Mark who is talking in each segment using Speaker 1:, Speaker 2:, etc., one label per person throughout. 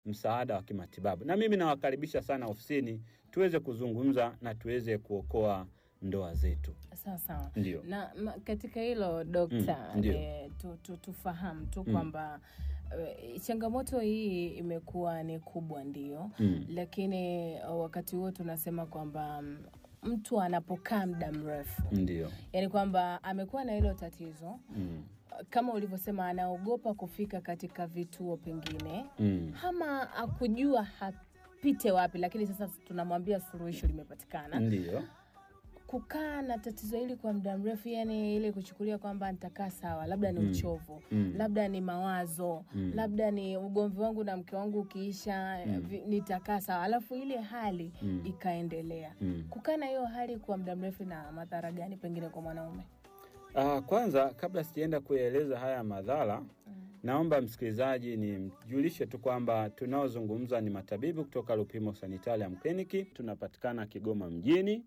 Speaker 1: msaada wa kimatibabu. Na mimi nawakaribisha sana ofisini tuweze kuzungumza na tuweze kuokoa ndoa zetu.
Speaker 2: Sawa sawa.
Speaker 1: Ndio.
Speaker 2: Na ma, katika hilo dokta,
Speaker 1: Mm, ndio.
Speaker 2: eh, tu, tu, tufahamu tu kwamba eh, changamoto hii imekuwa ni kubwa ndio,
Speaker 1: Mm.
Speaker 2: lakini eh, wakati huo tunasema kwamba mm, mtu anapokaa muda mrefu,
Speaker 1: Ndio.
Speaker 2: yaani kwamba amekuwa na hilo tatizo
Speaker 1: Mm.
Speaker 2: kama ulivyosema, anaogopa kufika katika vituo pengine
Speaker 1: Mm.
Speaker 2: ama akujua hapite wapi, lakini sasa tunamwambia suluhisho limepatikana.
Speaker 1: Ndio.
Speaker 2: Kukaa na tatizo hili kwa muda mrefu, yani ile kuchukulia kwamba nitakaa sawa, labda ni
Speaker 1: Mm.
Speaker 2: uchovu
Speaker 1: Mm.
Speaker 2: labda ni mawazo
Speaker 1: Mm.
Speaker 2: labda ni ugomvi wangu na mke wangu ukiisha
Speaker 1: Mm.
Speaker 2: vi- nitakaa sawa, alafu ile hali
Speaker 1: Mm.
Speaker 2: ikaendelea.
Speaker 1: Mm.
Speaker 2: Kukaa na hiyo hali kwa muda mrefu na madhara gani pengine kwa mwanaume?
Speaker 1: Ah, kwanza kabla sijaenda kuyaeleza haya madhara naomba msikilizaji nimjulishe tu kwamba tunaozungumza ni matabibu kutoka Lupimo Sanitarium Clinic. Tunapatikana Kigoma mjini,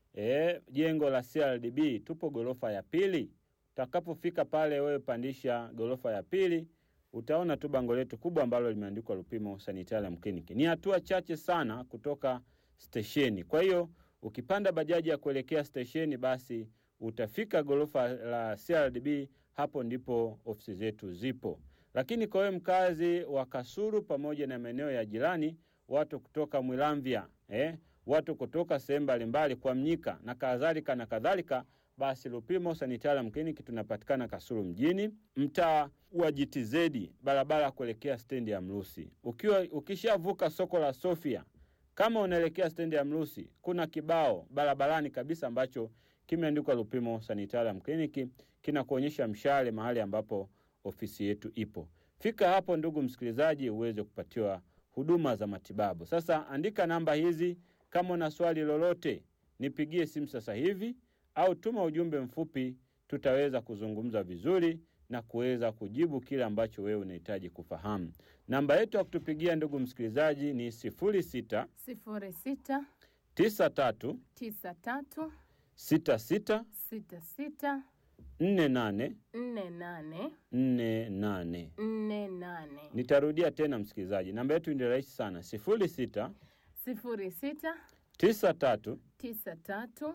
Speaker 1: e, jengo la CRDB, tupo gorofa ya pili. Utakapofika pale, wewe pandisha gorofa ya pili, utaona tu bango letu kubwa ambalo limeandikwa Lupimo Sanitarium Clinic. Ni hatua chache sana kutoka stesheni. Kwa hiyo ukipanda bajaji ya kuelekea stesheni, basi utafika gorofa la CRDB, hapo ndipo ofisi zetu zipo. Lakini kwa wewe mkazi wa Kasulu pamoja na maeneo ya jirani, watu kutoka Mwilamvya eh, watu kutoka sehemu mbalimbali kwa Mnyika na kadhalika na kadhalika, basi Lupimo Sanitarium Clinic tunapatikana Kasulu mjini, mtaa wa GTZ, barabara ya kuelekea stendi ya Mrusi. Ukiwa ukishavuka soko la Sofia, kama unaelekea stendi ya Mrusi, kuna kibao barabarani kabisa ambacho kimeandikwa Lupimo Sanitarium Clinic, kinakuonyesha mshale mahali ambapo ofisi yetu ipo. Fika hapo, ndugu msikilizaji, uweze kupatiwa huduma za matibabu. Sasa andika namba hizi, kama una swali lolote nipigie simu sasa hivi au tuma ujumbe mfupi, tutaweza kuzungumza vizuri na kuweza kujibu kile ambacho wewe unahitaji kufahamu. Namba yetu ya kutupigia ndugu msikilizaji ni 06
Speaker 2: sifuri sita
Speaker 1: 93
Speaker 2: tisa tatu
Speaker 1: 66
Speaker 2: sita sita
Speaker 1: 48
Speaker 2: nne nane
Speaker 1: 48.
Speaker 2: nne nane
Speaker 1: Nitarudia tena msikilizaji, namba yetu ni rahisi sana, 06
Speaker 2: sifuri sita
Speaker 1: 93
Speaker 2: tisa tatu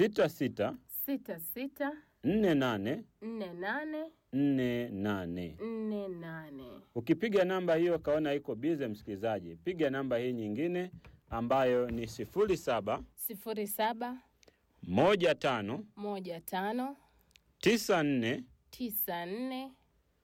Speaker 1: 66
Speaker 2: sita sita
Speaker 1: 48
Speaker 2: nne nane
Speaker 1: 48.
Speaker 2: nne nane.
Speaker 1: Ukipiga namba hiyo kaona iko bize, msikilizaji, piga namba hii nyingine ambayo ni 07
Speaker 2: sifuri saba
Speaker 1: 15
Speaker 2: moja tano
Speaker 1: 94
Speaker 2: tisa nne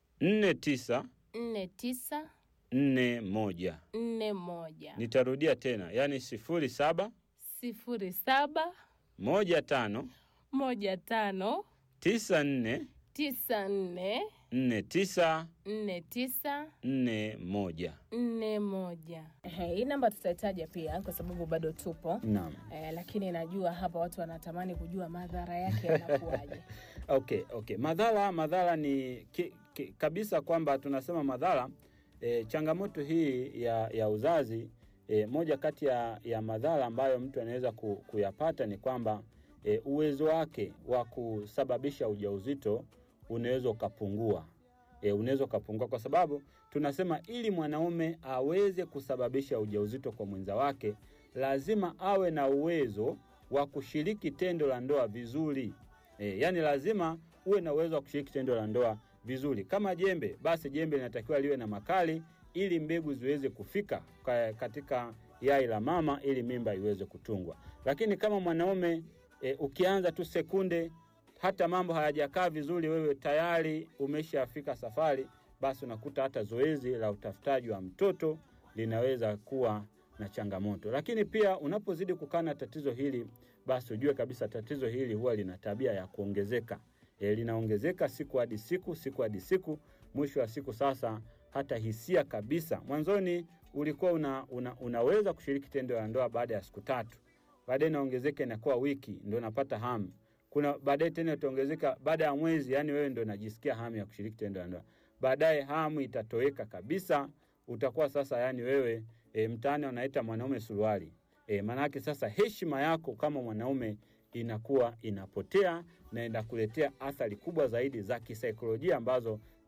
Speaker 1: 49
Speaker 2: nne tisa
Speaker 1: 41.
Speaker 2: nne moja
Speaker 1: Nitarudia tena, yaani 07
Speaker 2: sifuri saba
Speaker 1: 15
Speaker 2: moja tano
Speaker 1: 94
Speaker 2: tisa nne
Speaker 1: 49
Speaker 2: nne tisa
Speaker 1: nne moja.
Speaker 2: nne moja. Ehe, Hii namba tutahitaja pia kwa sababu bado tupo
Speaker 1: Naam.
Speaker 2: eh, lakini najua hapa watu wanatamani kujua madhara yake yanakuwaje.
Speaker 1: Okay, okay. Madhara madhara ni ki, ki, kabisa kwamba tunasema madhara e, changamoto hii ya, ya uzazi e, moja kati ya, ya madhara ambayo mtu anaweza ku, kuyapata ni kwamba e, uwezo wake wa kusababisha ujauzito unaweza ukapungua. E, unaweza ukapungua kwa sababu tunasema ili mwanaume aweze kusababisha ujauzito kwa mwenza wake lazima awe na uwezo wa kushiriki tendo la ndoa vizuri. E, yani lazima uwe na uwezo wa kushiriki tendo la ndoa vizuri. Kama jembe, basi jembe linatakiwa liwe na makali ili mbegu ziweze kufika ka- katika yai la mama ili mimba iweze kutungwa. Lakini kama mwanaume e, ukianza tu sekunde hata mambo hayajakaa vizuri, wewe tayari umeshafika safari, basi unakuta hata zoezi la utafutaji wa mtoto linaweza kuwa na changamoto. Lakini pia unapozidi kukaa na tatizo hili, basi ujue kabisa tatizo hili huwa lina tabia ya kuongezeka. E, linaongezeka siku hadi siku, siku hadi siku. Mwisho wa siku sasa hata hisia kabisa. Mwanzoni ulikuwa una, una, unaweza kushiriki tendo la ndoa baada ya siku tatu, baadaye inaongezeka inakuwa wiki, ndio unapata hamu. Kuna baadaye tena itaongezeka baada ya mwezi, yani wewe ndio unajisikia hamu ya kushiriki tendo la ndoa. Baadaye hamu itatoweka kabisa, utakuwa sasa yani wewe e, mtaani wanaita mwanaume suruali. E, maanake sasa heshima yako kama mwanaume inakuwa inapotea na inakuletea athari kubwa zaidi za kisaikolojia ambazo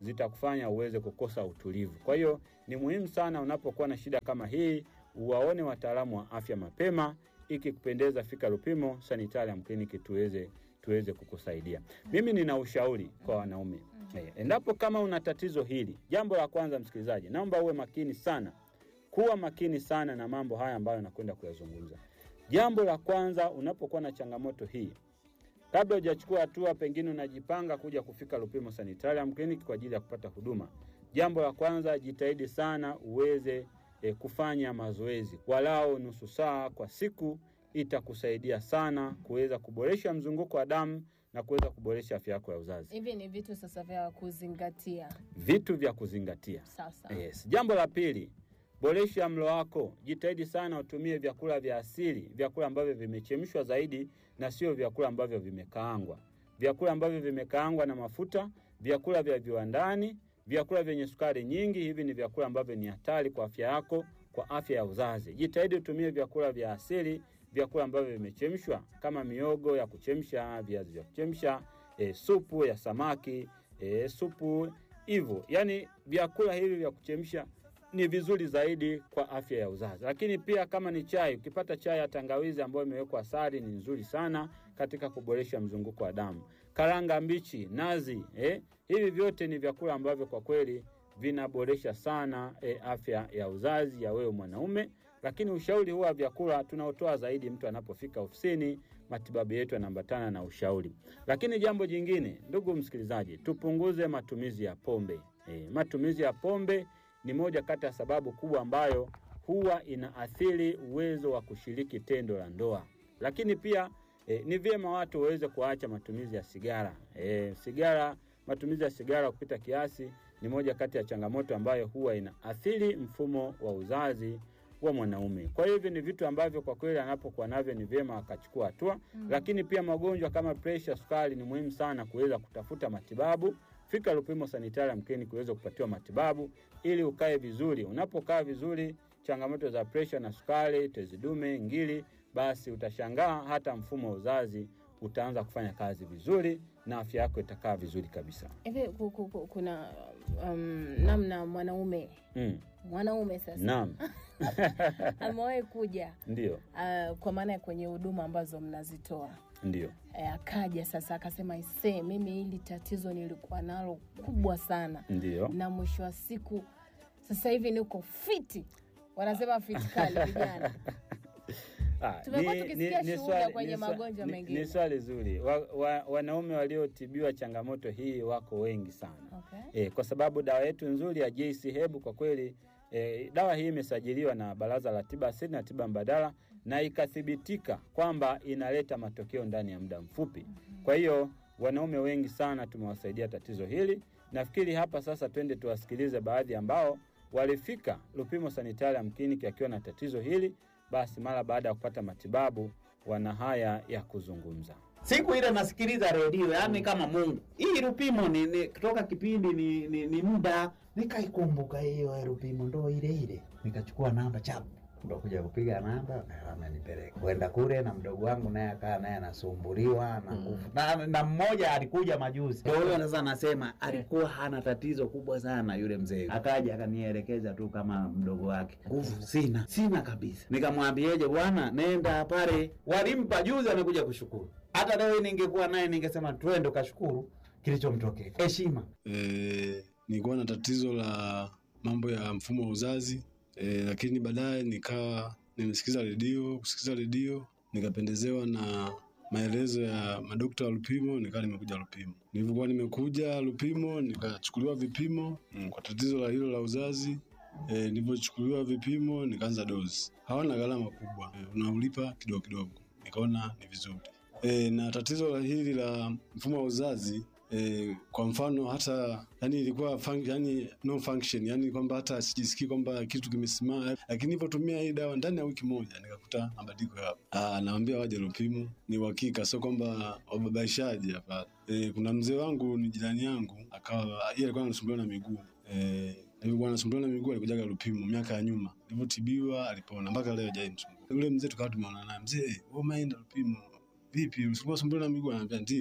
Speaker 1: zitakufanya uweze kukosa utulivu. Kwa hiyo ni muhimu sana unapokuwa na shida kama hii, uwaone wataalamu wa afya mapema. Ikikupendeza, fika Lupimo Sanitarium Clinic tuweze tuweze kukusaidia. Mimi nina ushauri kwa wanaume eh, endapo kama una tatizo hili, jambo la kwanza, msikilizaji, naomba uwe makini sana, kuwa makini sana na mambo haya ambayo nakwenda kuyazungumza. Jambo la kwanza, unapokuwa na changamoto hii, kabla hujachukua hatua, pengine unajipanga kuja kufika Lupimo Sanitarium Clinic kwa ajili ya kupata huduma, jambo la kwanza, jitahidi sana uweze e, kufanya mazoezi walau nusu saa kwa siku. Itakusaidia sana kuweza kuboresha mzunguko wa damu na kuweza kuboresha afya yako ya uzazi.
Speaker 2: Hivi ni vitu sasa vya kuzingatia.
Speaker 1: Vitu vya kuzingatia.
Speaker 2: Sasa
Speaker 1: Yes. Jambo la pili, boresha mlo wako. Jitahidi sana utumie vyakula vya asili, vyakula ambavyo vimechemshwa zaidi na sio vyakula ambavyo vimekaangwa. Vyakula ambavyo vimekaangwa na mafuta, vyakula vya viwandani, vyakula vyenye sukari nyingi, hivi ni vyakula ambavyo ni hatari kwa afya yako, kwa afya ya uzazi. Jitahidi utumie vyakula vya asili, vyakula ambavyo vimechemshwa kama miogo ya kuchemsha, viazi vya kuchemsha, e, supu ya samaki, e, supu hivyo. Yaani vyakula hivi vya kuchemsha ni vizuri zaidi kwa afya ya uzazi. Lakini pia kama ni chai, ukipata chai ya tangawizi ambayo imewekwa asali ni nzuri sana katika kuboresha mzunguko wa damu. Karanga mbichi, nazi, eh, hivi vyote ni vyakula ambavyo kwa kweli vinaboresha sana eh, afya ya uzazi ya wewe mwanaume. Lakini ushauri huwa vyakula tunaotoa zaidi mtu anapofika ofisini, matibabu yetu yanaambatana na ushauri. Lakini jambo jingine, ndugu msikilizaji, tupunguze matumizi ya pombe. Eh, matumizi ya pombe ni moja kati ya sababu kubwa ambayo huwa inaathiri uwezo wa kushiriki tendo la ndoa. Lakini pia e, ni vyema watu waweze kuacha matumizi ya sigara. E, sigara, matumizi ya sigara kupita kiasi ni moja kati ya changamoto ambayo huwa inaathiri mfumo wa uzazi wa mwanaume. Kwa hiyo hivi ni vitu ambavyo kwa kweli anapokuwa navyo ni vyema akachukua hatua mm. Lakini pia magonjwa kama presha, sukari ni muhimu sana kuweza kutafuta matibabu. Fika Lupimo Sanitarium Clinic kuweza kupatiwa matibabu ili ukae vizuri. Unapokaa vizuri, changamoto za presha na sukari, tezi dume, ngiri, basi utashangaa hata mfumo wa uzazi utaanza kufanya kazi vizuri na afya yako itakaa vizuri kabisa.
Speaker 2: hivi ku- ku- ku- kuna um, namna mwanaume
Speaker 1: Mm.
Speaker 2: mwanaume sasa
Speaker 1: Naam,
Speaker 2: amewahi kuja
Speaker 1: ndio,
Speaker 2: uh, kwa maana ya kwenye huduma ambazo mnazitoa
Speaker 1: ndio.
Speaker 2: Eh, akaja sasa akasema isee, mimi hili tatizo nilikuwa nalo kubwa sana,
Speaker 1: Ndio.
Speaker 2: na mwisho wa siku sasa hivi niko fiti, wanasema fiti kali vijana.
Speaker 1: Ah,
Speaker 2: Tumekuwa tukisikia shuhuda
Speaker 1: swali-
Speaker 2: kwenye
Speaker 1: swa-
Speaker 2: magonjwa
Speaker 1: ni-
Speaker 2: mengine.
Speaker 1: Ni swali zuri. Wa, wa, wanaume waliotibiwa changamoto hii wako wengi sana.
Speaker 2: Okay.
Speaker 1: E, kwa sababu dawa yetu nzuri ya JC Hebu kwa kweli e, dawa hii imesajiliwa na Baraza la Tiba Asili na Tiba Mbadala na ikathibitika kwamba inaleta matokeo ndani ya muda mfupi. Kwa hiyo wanaume wengi sana tumewasaidia tatizo hili. Nafikiri hapa sasa twende tuwasikilize baadhi ambao walifika Lupimo Sanitarium Clinic akiwa na tatizo hili, basi mara baada ya kupata matibabu wana haya ya kuzungumza.
Speaker 3: siku ile nasikiliza redio yani kama Mungu. Hii Lupimo ni, ni kutoka kipindi ni, ni, ni muda nikaikumbuka hiyo Lupimo ndo ile ile, nikachukua namba chapu ndo kuja kupiga namba amenipeleka kwenda kule, na mdogo wangu naye akaa naye anasumbuliwa na nguvu na, na mmoja alikuja majuzi, ndio huyo sasa nasema alikuwa hana tatizo kubwa sana yule mzee, akaja akanielekeza tu kama mdogo wake, nguvu sina sina kabisa. Nikamwambieje bwana, nenda pale, walimpa juzi, amekuja kushukuru. Hata leo hii ningekuwa naye ningesema twende ukashukuru kilichomtokea, heshima
Speaker 4: e, nilikuwa na tatizo la mambo ya mfumo wa uzazi e, lakini baadaye nikawa nimesikiza redio kusikiza redio nikapendezewa na maelezo ya madokta wa Lupimo, nikawa nimekuja Lupimo. Nilivyokuwa nimekuja Lupimo nikachukuliwa vipimo mm, kwa tatizo la hilo la uzazi e, nilivyochukuliwa vipimo nikaanza dozi. Hawana gharama kubwa e, unaulipa kidogo kidogo, nikaona ni vizuri e, na tatizo la hili la mfumo wa uzazi e, kwa mfano hata yani ilikuwa fun, yani no function yani kwamba hata sijisikii kwamba kitu kimesimama, lakini nilipotumia hii dawa ndani ya wiki moja nikakuta mabadiliko yapo. Ah, naambia waje Lupimo, ni uhakika, sio kwamba wababaishaji hapa. E, kuna mzee wangu ni jirani yangu, akawa yeye alikuwa anasumbuliwa na miguu e, alikuwa anasumbuliwa na miguu, alikujaga Lupimo miaka ya nyuma, alivyotibiwa alipona, mpaka leo hajaimsumbua. Yule mzee tukawa tumeona naye, mzee wewe umeenda Lupimo vipi, ulikuwa unasumbuliwa na miguu? Anambia ndio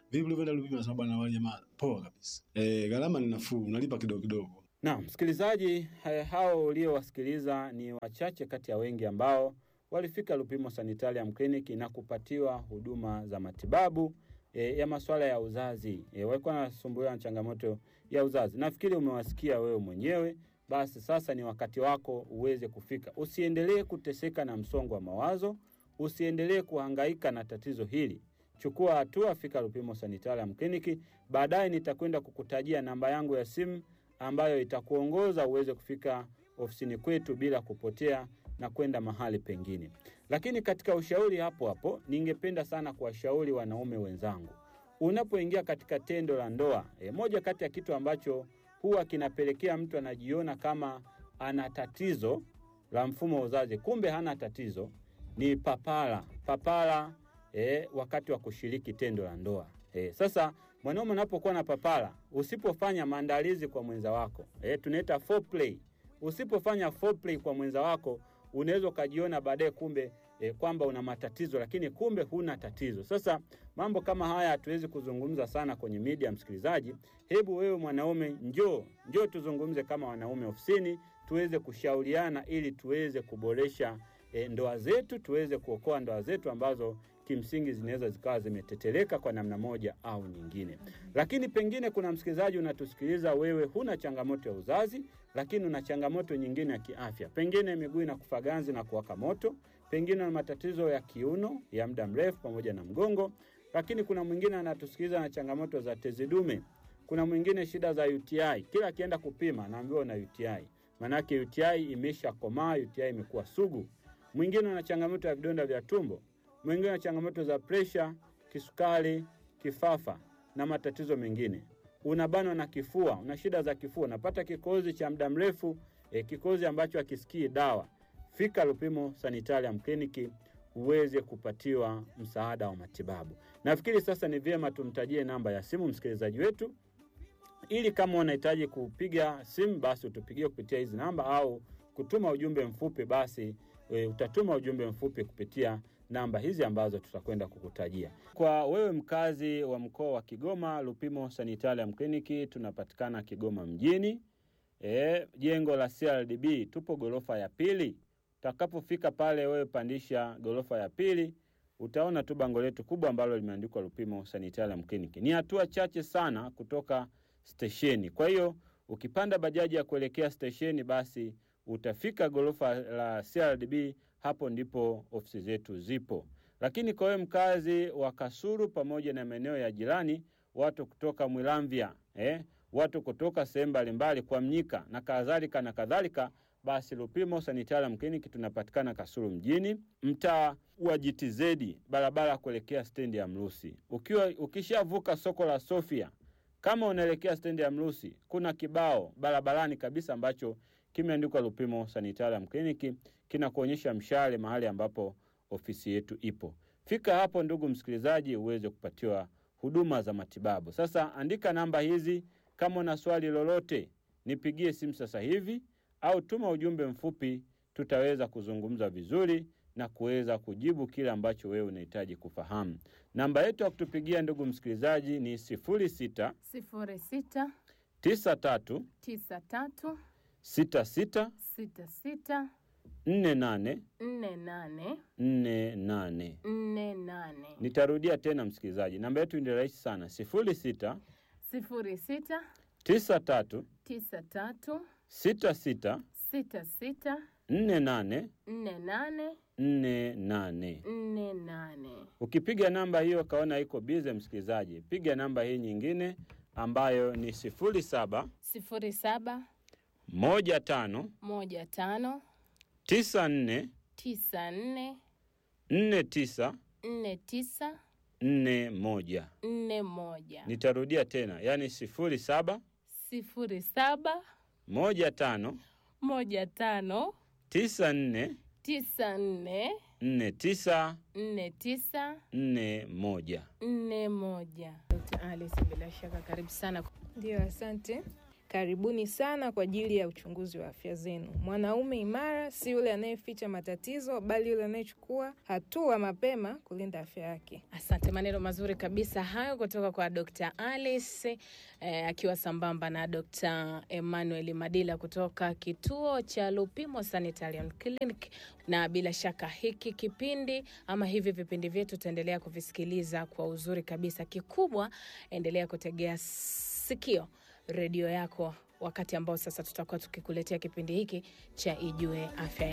Speaker 4: vipi ulivyoenda Lupimo? Nasema bwana, wale jamaa poa kabisa. Eh, gharama ni nafuu, unalipa kidogo kidogo.
Speaker 1: Naam, msikilizaji, eh, hao uliowasikiliza ni wachache kati ya wengi ambao walifika Lupimo Sanitarium Clinic na kupatiwa huduma za matibabu e, ya masuala ya uzazi. E, walikuwa wanasumbuliwa na changamoto ya uzazi. Nafikiri umewasikia wewe mwenyewe. Basi sasa ni wakati wako uweze kufika. Usiendelee kuteseka na msongo wa mawazo, usiendelee kuhangaika na tatizo hili. Chukua hatua, fika Lupimo Sanitarium Clinic. Baadaye nitakwenda kukutajia namba yangu ya simu ambayo itakuongoza uweze kufika ofisini kwetu bila kupotea na kwenda mahali pengine. Lakini katika ushauri hapo hapo, ningependa sana kuwashauri wanaume wenzangu, unapoingia katika tendo la ndoa e, moja kati ya kitu ambacho huwa kinapelekea mtu anajiona kama ana tatizo la mfumo wa uzazi, kumbe hana tatizo, ni papara. Papara e, wakati wa kushiriki tendo la ndoa e, sasa mwanaume unapokuwa na papara, usipofanya maandalizi kwa mwenza wako e, tunaita foreplay. Usipofanya foreplay kwa mwenza wako, unaweza ukajiona baadaye kumbe e, kwamba una matatizo, lakini kumbe huna tatizo. Sasa mambo kama haya hatuwezi kuzungumza sana kwenye media, msikilizaji. Hebu wewe mwanaume, njoo njoo tuzungumze kama wanaume ofisini, tuweze kushauriana ili tuweze kuboresha e, ndoa zetu, tuweze kuokoa ndoa zetu ambazo kimsingi zinaweza zikawa zimeteteleka kwa namna moja au nyingine. Lakini pengine kuna msikilizaji unatusikiliza, wewe huna changamoto ya uzazi, lakini una changamoto nyingine ya kiafya, pengine miguu inakufa ganzi na kuwaka moto, pengine una matatizo ya kiuno ya muda mrefu pamoja na mgongo. Lakini kuna mwingine anatusikiliza na changamoto za tezi dume, kuna mwingine shida za UTI, kila akienda kupima anaambiwa una UTI, maanake UTI imeshakomaa, UTI imekuwa sugu. Mwingine ana changamoto ya vidonda vya tumbo, mwingine ana changamoto za presha, kisukari, kifafa na matatizo mengine. Unabanwa na kifua, una shida za kifua, unapata kikozi cha muda mrefu e, kikozi ambacho hakisikii dawa. Fika Lupimo Sanitarium Clinic uweze kupatiwa msaada wa matibabu. Nafikiri sasa ni vyema tumtajie namba ya simu msikilizaji wetu, ili kama unahitaji kupiga simu basi utupigie kupitia hizi namba au kutuma ujumbe mfupi basi e, utatuma ujumbe mfupi kupitia namba hizi ambazo tutakwenda kukutajia. Kwa wewe mkazi wa mkoa wa Kigoma, Lupimo Sanitarium Clinic tunapatikana Kigoma mjini, e, jengo la CRDB, tupo gorofa ya pili. Utakapofika pale, wewe pandisha gorofa ya pili, utaona tu bango letu kubwa ambalo limeandikwa Lupimo Sanitarium Clinic. Ni hatua chache sana kutoka stesheni. Kwa hiyo ukipanda bajaji ya kuelekea stesheni, basi utafika gorofa la CRDB, hapo ndipo ofisi zetu zipo. Lakini kwa wewe mkazi wa Kasulu pamoja na maeneo ya jirani, watu kutoka Mwilamvya eh, watu kutoka sehemu mbalimbali kwa Mnyika na kadhalika na kadhalika, basi Lupimo Sanitarium Clinic tunapatikana Kasulu mjini, mtaa wa GTZ, barabara kuelekea stendi ya Mrusi. Ukiwa ukishavuka soko la Sofia, kama unaelekea stendi ya Mrusi, kuna kibao barabarani kabisa ambacho kimeandikwa Lupimo Sanitarium Clinic, kinakuonyesha mshale mahali ambapo ofisi yetu ipo. Fika hapo, ndugu msikilizaji, uweze kupatiwa huduma za matibabu. Sasa andika namba hizi, kama una swali lolote nipigie simu sasa hivi au tuma ujumbe mfupi, tutaweza kuzungumza vizuri na kuweza kujibu kile ambacho wewe unahitaji kufahamu. Namba yetu ya kutupigia ndugu msikilizaji ni 06
Speaker 2: sifuri sita
Speaker 1: 93
Speaker 2: tisa tatu
Speaker 1: 66
Speaker 2: sita sita
Speaker 1: 48
Speaker 2: nne nane
Speaker 1: 48.
Speaker 2: nne nane
Speaker 1: Nitarudia tena msikilizaji, namba yetu ni rahisi sana, 06
Speaker 2: sifuri sita
Speaker 1: 93
Speaker 2: tisa tatu
Speaker 1: 66
Speaker 2: sita sita
Speaker 1: 48
Speaker 2: nne nane
Speaker 1: 48.
Speaker 2: nne nane.
Speaker 1: Ukipiga namba hiyo kaona iko bize, msikilizaji, piga namba hii nyingine ambayo ni 07
Speaker 2: sifuri saba
Speaker 1: 15
Speaker 2: moja tano
Speaker 1: 94
Speaker 2: tisa nne
Speaker 1: 49
Speaker 2: nne tisa
Speaker 1: 41.
Speaker 2: nne moja
Speaker 1: Nitarudia tena, yaani 07
Speaker 2: sifuri saba
Speaker 1: 15
Speaker 2: moja tano
Speaker 1: 94
Speaker 2: tisa nne
Speaker 1: 49
Speaker 2: nne tisa
Speaker 1: 41.
Speaker 2: nne moja. Dkt. Alice, bila shaka karibu sana.
Speaker 5: Ndio, asante. Karibuni sana kwa ajili ya uchunguzi wa afya zenu. Mwanaume imara si yule anayeficha matatizo, bali yule anayechukua hatua mapema kulinda afya yake.
Speaker 2: Asante, maneno mazuri kabisa hayo kutoka kwa Dr. Alice eh, akiwa sambamba na Dr. Emmanuel Madila kutoka kituo cha Lupimo Sanitarium Clinic. Na bila shaka hiki kipindi ama hivi vipindi vyetu tutaendelea kuvisikiliza kwa uzuri kabisa. Kikubwa, endelea kutegea sikio redio yako wakati ambao sasa tutakuwa tukikuletea kipindi hiki cha Ijue Afya